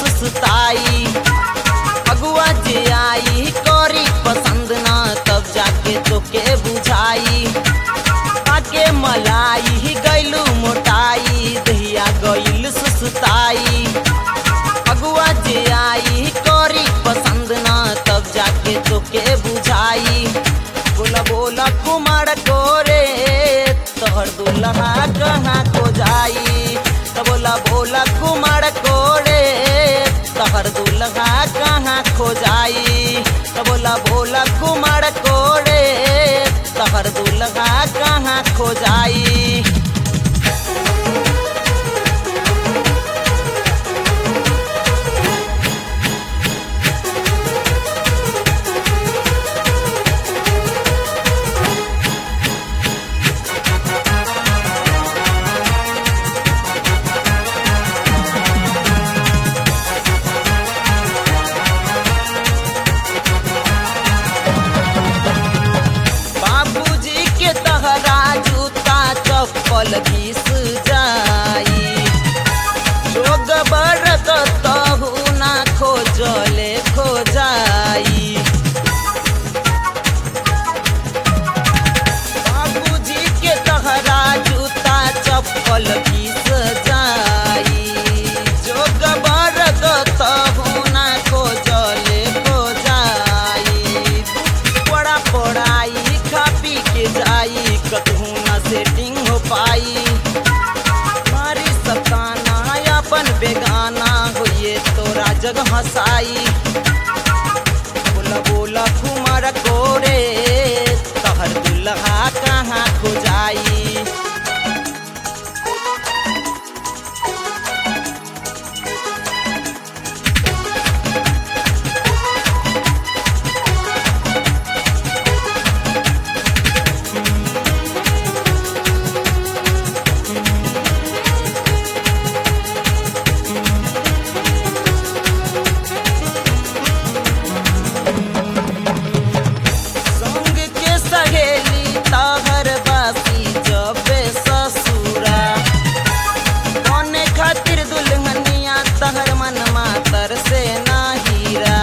सुस्ताई अगुआ जे आई करी पसंद ना तब जाके तोके बुझाई आके मलाई गैलू मोटाई दहिया गैल सुस्ताई अगुआ जे आई करी पसंद ना तब जाके तोके बुझाई बोला बोला कुमार कोरे तोहर दुल्हा कहाँ को जाई तो बोला बोला कुमार कोरे तोहर दुल्हा कहाँ खो जाई तो बोला बोला कुमार कोरे तोहर दुल्हा कहाँ खो जाई बाबूजी के तहरा जूता चप्पल घिस जाई जोग बरत तहु ना खोजले खो जाई बाबूजी के तहरा जूता चप्पल घिस जाई जोग बरत तहु ना खोजले खो जाई बड़ा पढ़ाई खा पी के जाई कतहू ना सेटिंग हो पाई मारी सताना अपन बेगाना होइए तोरा जग हंसाई बोला बोला कुमार कोरे तहर दुल्हा कहाँ खो जाई संग के सहेली तहर बासी जबे ससुरा कौने खातिर दुल्हनिया तहर मन मातर से ना हीरा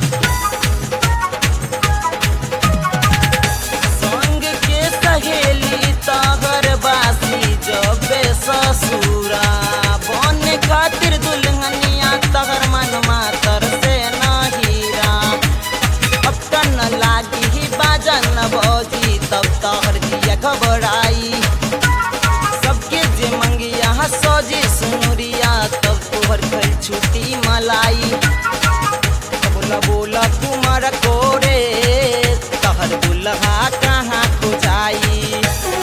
संग के सहेली तहर बासी जबे ससुरा बने खातिर दुल्हनिया तहर मन मातर से ना हीरा अब तन लागी ही बाजन भौजी तब तोहर दिया घबराई सबके जे मंगिया सौजी सुनुरिया तब तोहर खल छुट्टी मलाई बोला बोला कुमार कोरे तोहर दुल्हा कहाँ खो जाई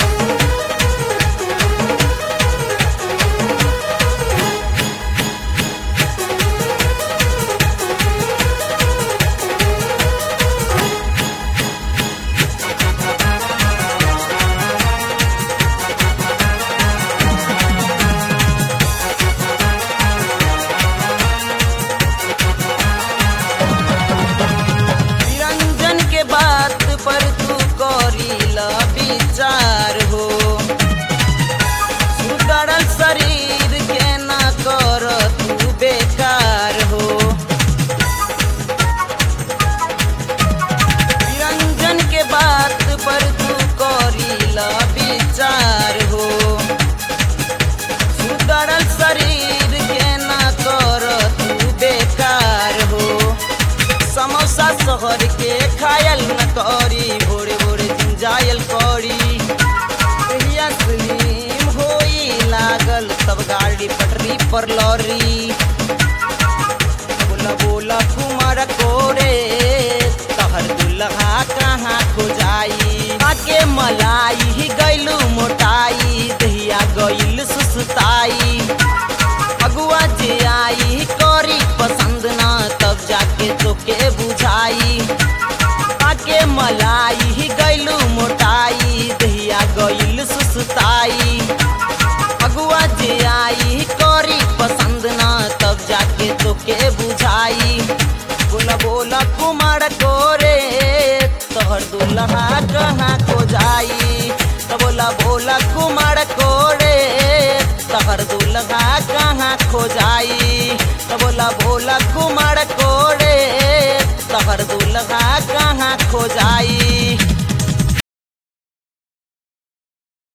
निरंजन के बात पर तू करी ल विचार हो सुधरल शरीर के न कर तू बेकार हो निरंजन के बात पर तू करी ल विचार हो सुधरल शरीर के न कर तू बेकार हो समोसा शहर के खायल न करी भोरे भोरे जिंजायल करी कहिया स्लिम होई लागल तब गाड़ी पटरी पर लौरी बोला बोला कुमार कोरे तहर दुल्हा कहाँ खो जाई आके मलाई गैलू मोटाई दहिया गैल सुस्ताई अगुआ जे आई करी पसंद ना तब जाके तोके बुझाई आके मलाई गैलू मोटाई दहिया गैल सुस्ताई अगुआ जे आई करी पसंद ना तब जाके तोके बुझाई बोला बोला कुमार कोरे तोहर दुल्हा कहाँ खो जाई तो बोला बोला कुमार कोरे तोहर दुल्हा कहाँ खो जाई तो बोला बोला कुमार कोड़े तहर दुल्हा कहाँ खो जाई